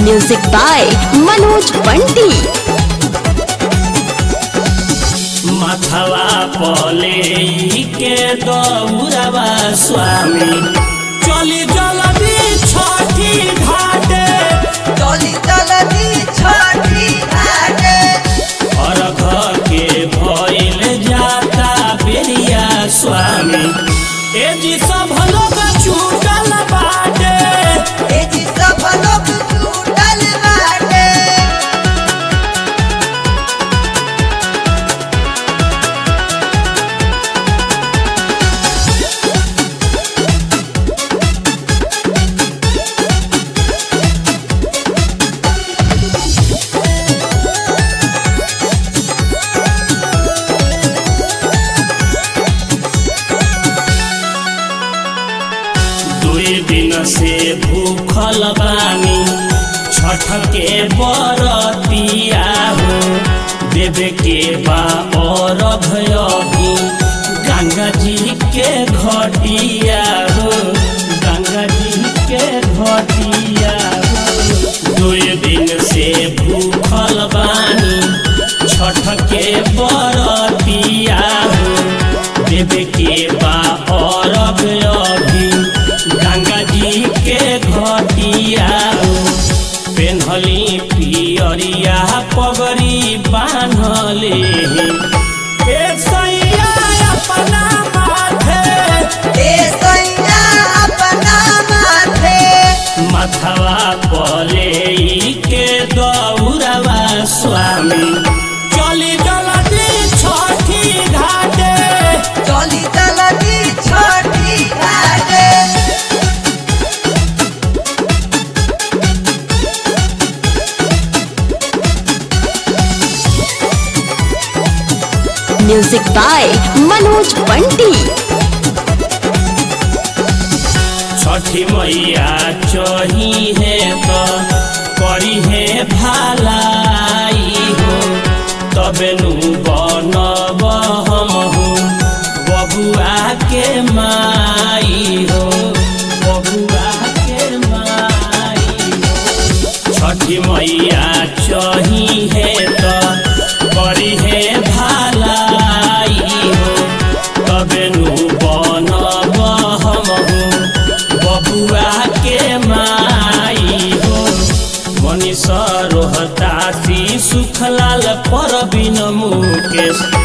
music by Manoj Bunty मथवा पले के दौरवा स्वामी चली जल्दी छठी घाटे चली चलनी छठी घाटे अर्घ के भइल जाता बेरिया स्वामी ए जी सब लोग छूटल बाटे ए जी सब लोग छूटल बाटे दुई दिन से भूखल बानी छठ के बरतिया हो देवे के बा और भयभी गंगा जी के घटिया हो गंगा जी के घटिया हो दुई दिन से भूखल बानी छठ के बरतिया हो देवे के बा और अभी गंगा जी के घटिया हो पेन्हली पियरिया पगड़ी बान्हले ए सैया अपना माथे ए सैया अपना माथे मथवा पले के दौरवा स्वामी चली जल्दी छठी घाटे चली चलनी छठी घाटे म्यूजिक बाय मनोज बंटी छठी मैया चही है तो करी है भलाई हो तबे नु बनब हम हो बबुआ के माई हो बबुआ के माई हो छठी मैया चही है तो करी है भलाई हो तबे नु बनब हम हो बबुआ के माई हो मनीष रोहतासी सुखलाल परबिन मुकेश